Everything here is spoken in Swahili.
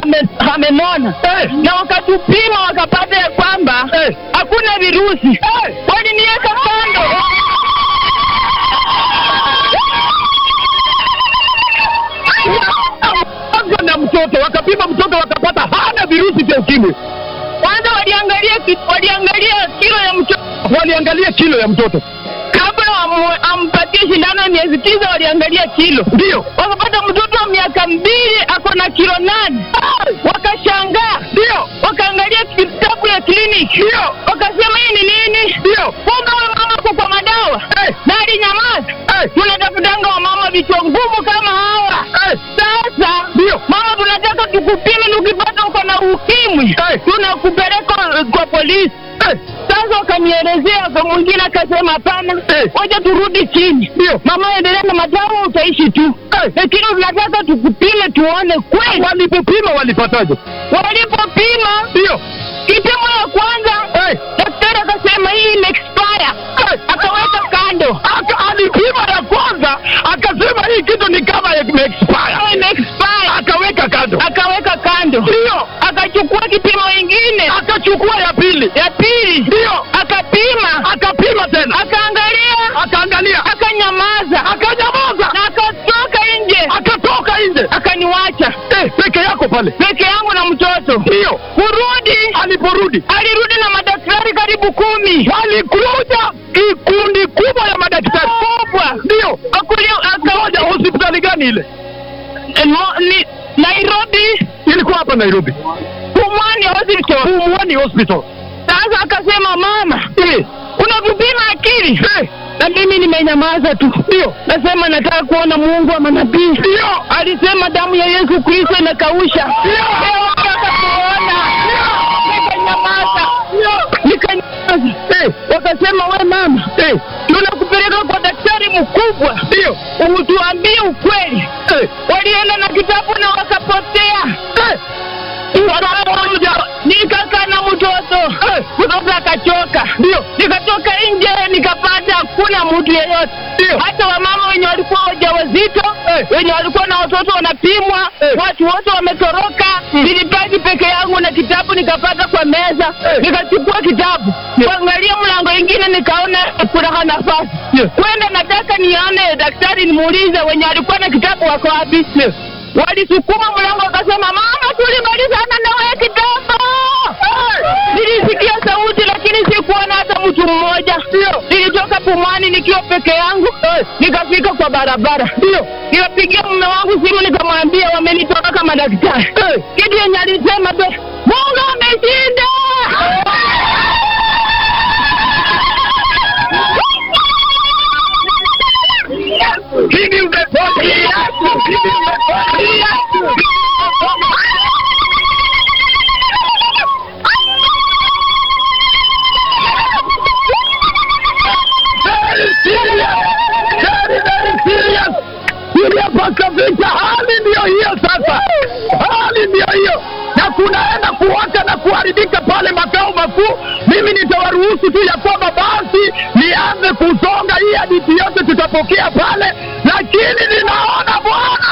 ame- amenona Eh. na wakatupima wakapata ya kwamba Eh. hakuna virusi waliniweka kando Kwanza na mtoto wakapima mtoto wakapata hana virusi vya ukimwi. kwanza waliangalia ki- waliangalia kilo ya mtoto Waliangalia kilo ya mtoto, kabla wamu- ampatie shindano ya miezi tisa waliangalia kilo ndio wakapata mtoto wa miaka mbili ako na kilo nane wakashangaa ndio wakaangalia kitabu ya kliniki ndio wakasema hii ni nini ndio kumbe huyu mama ako kwa madawa Eh. na alinyamaza Eh. tunatafutanga wamama vichwa ngumu kama hawa Eh. sasa Ndio. mama tunataka tukupime tukipata uko na ukimwi Eh. tunakupeleka eh, kwa polisi Eh. sasa wakanielezea kwa mwingine akasema hapana Eh. wacha turudi chini Ndio. mama endelea na madawa utaishi tu Eh. lakini tunataka tukupime tuone kweli Walipopima walipataje? walipopima Ndio kipimo ya kwanza Eh. daktari akasema hii ime expire Eh. akaweka kando Aka, alipima ya kwanza akasema hii kitu ni kama imeexpire, Kama ime expire akaweka kando. akaweka kando Ndio akachukua kipimo ingine akachukua ya pili, ya pili ndio akapima akapima tena, akaangalia akaangalia, akanyamaza akanyamaza, na akatoka nje akatoka nje akaniwacha eh, peke yako pale. peke yangu na mtoto Ndio kurudi aliporudi alirudi na madaktari karibu kumi walikuja kikundi kubwa ya madaktari kubwa ndio Akuli- moja. aka- Hospitali gani ile? Eh, mo- ni Nairobi Ilikuwa hapa Nairobi, Pumwani Hospital. Pumwani Hospital. Sasa akasema mama, Eh, unavipima akili eh, na mimi nimenyamaza tu. ndio Nasema nataka kuona Mungu wa manabii. ndio Alisema damu ya Yesu Kristo inakausha. Ndio. Leo nataka kuona. Nikanyamaza. Nikanyamaza. eh, Wakasema we mama, eh, tunakupeleka kwa daktari mkubwa ndio utuambie ukweli. eh, Walienda na kitabu na wakapotea. eh, Wakapotea. Nikakaa na mtoto Eh. mtoto akachoka, ndio nikatoka nje nikapata hakuna mtu yeyote, ndio hata wamama wenye walikuwa wajawazito Eh. wenye walikuwa na watoto wanapimwa, Eh. watu wote wametoroka. Nilibaki peke yangu na kitabu nikapata kwa meza, Eh. nikachukua kitabu kuangalia mlango ingine, nikaona kuna nafasi Yes. kwenda, nataka nione daktari, nimuulize wenye walikuwa na kitabu wako wapi. Yes. Walisukuma mlango wakasema, mama, tulimalizana na wewe kitabu. Nilisikia sauti lakini sikuona hata mtu mmoja. Nilitoka Pumwani nikiwa peke yangu, nikafika kwa barabara. ndio Nikapigia mume wangu simu nikamwambia wamenitoroka madaktari. Kitu yenye alisema tu, Mungu ameshinda. Give him the body. Give him the body. Very serious. Very, very serious. Kulia paka vita, hali ndiyo hiyo sasa, hali ndiyo hiyo, na kunaenda kuwaka na kuharibika pale makao makuu. Mimi nitawaruhusu tu ya kwamba basi nianze kusonga, hii hadithi yote tutapokea pale, lakini ninaona Bwana